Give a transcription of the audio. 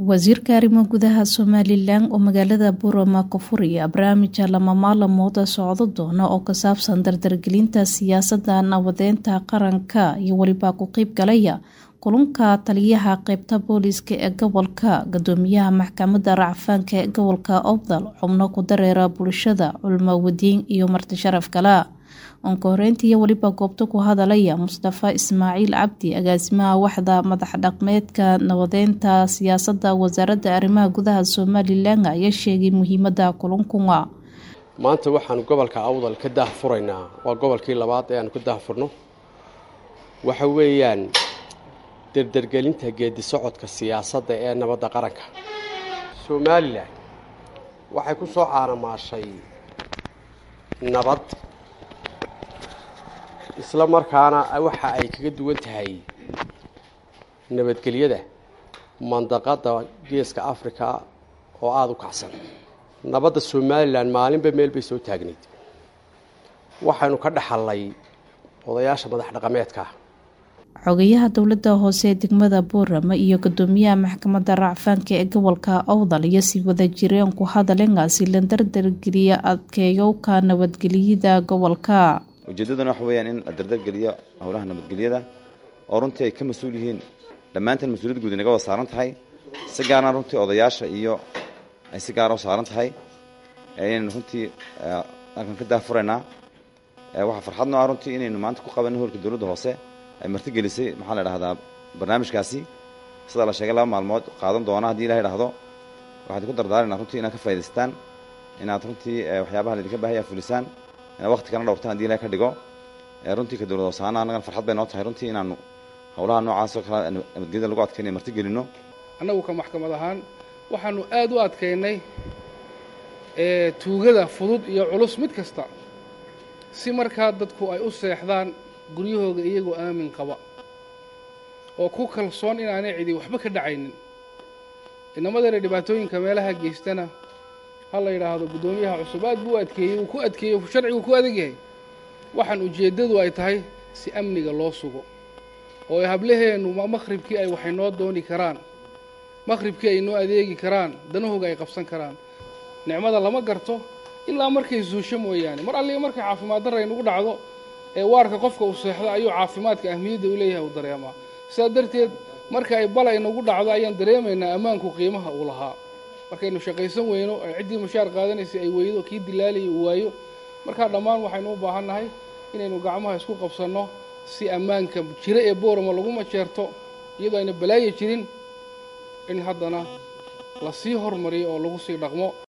wasiirka arrimo gudaha somalilan oo magaalada burama ka furaya barnaamija lama maalmooda socdo doona oo ku saabsan dardargelinta siyaasadda nabadeynta qaranka iyo weliba ku qeyb galaya kulanka taliyaha qeybta booliiska ee gobolka gudoomiyaha maxkamadda racfaanka ee gobolka obdal xubno ku dareera bulshada culmo wadiin iyo marti sharaf kale onka horeyntii weliba goobta ku hadalaya mustafa ismaaciil cabdi agaasimaha waxda madax dhaqmeedka nabadeynta siyaasadda wasaaradda arrimaha gudaha somalilan ayaa sheegay muhiimada kulankunga maanta waxaanu gobolka awdal ka daahfuraynaa waa gobolkii labaad ee aanu ka daahfurno waxa weeyaan dardargelinta geedi socodka siyaasadda ee nabadda qaranka somalilan waxay ku soo caanamaashay nabad isla markaana waxa ay kaga duwan tahay nabadgelyada mandaqadda geeska africa oo aada u kacsan nabadda somalilan maalinba meel bay soo taagnayd waxaynu ka dhaxallay odayaasha madax dhaqameedka xogayaha dowladda hoose ee degmada boorama iyo gudoomiyaha maxkamadda racfaanka ee gobolka owdal iyo sii wada jireen ku hadalengaasi la dardargeliya adkeeyowka nabadgelyada gobolka ujeeddaduna waxa weeyaan in la dardargeliyo howlaha nabadgelyada oo runtii ay ka mas-uul yihiin dhammaantan mas-uuliyad guud inaga wada saaran tahay si gaarna runtii odayaasha iyo ay si gaara u saaran tahay inaynu runtii halkan ka daafuraynaa waxaa farxadno ah runtii inaynu maanta ku qabanno howlka dowladda hoose ay martigelisay maxaa la dhahdaa barnaamijkaasi sidaa la sheegay laba maalmood qaadan doona haddii ilaha idhaahdo waxaad ku dardaarana runtii inaad ka faa'idaystaan inaad runtii waxyaabaha laydinka baahaya fulisaan inaad waqti kana dhowrtaan hadii ilaha ka dhigo runtii ka dowlad hoosaana annagana farxad bay noo tahay runtii inaanu howlaha noocaas oo kale nabadgelyada lagu adkaynaya martigelinno annagu ka maxkamad ahaan waxaanu aad u adkaynay tuugada fudud iyo culus mid kasta si markaa dadku ay u seexdaan guryahooga iyagoo aamin qaba oo ku kalsoon inaanay cidi waxba ka dhacaynin inamadeena dhibaatooyinka meelaha geystana ha la yidhaahdo guddoomiyaha cusub aad buu u adkeeyey uu ku adkeeyey sharcigu ku adag yahay waxaan ujeeddadu ay tahay si amniga loo sugo oo hablaheennu makhribkii ay waxay noo dooni karaan makhribkii ay noo adeegi karaan danahooga ay qabsan karaan nicmada lama garto ilaa markay suusho mooyaane mar alliga markay caafimaad darra aynugu dhacdo ee waarka qofka uu seexdo ayuu caafimaadka ahmiyadda u leeyahay uu dareemaa sidaa darteed marka ay bal aynagu dhacdo ayaan dareemaynaa ammaanku qiimaha uu lahaa markaynu shaqaysan weyno ciddii mushaar qaadanaysay ay weydo kii dilaalayay uu waayo markaa dhammaan waxaynu u baahan nahay inaynu gacmaha isku qabsanno si ammaanka jiro ee boorama lagu majeerto iyadoo ayna balaayo jirin in haddana la sii hormariyo oo lagu sii dhaqmo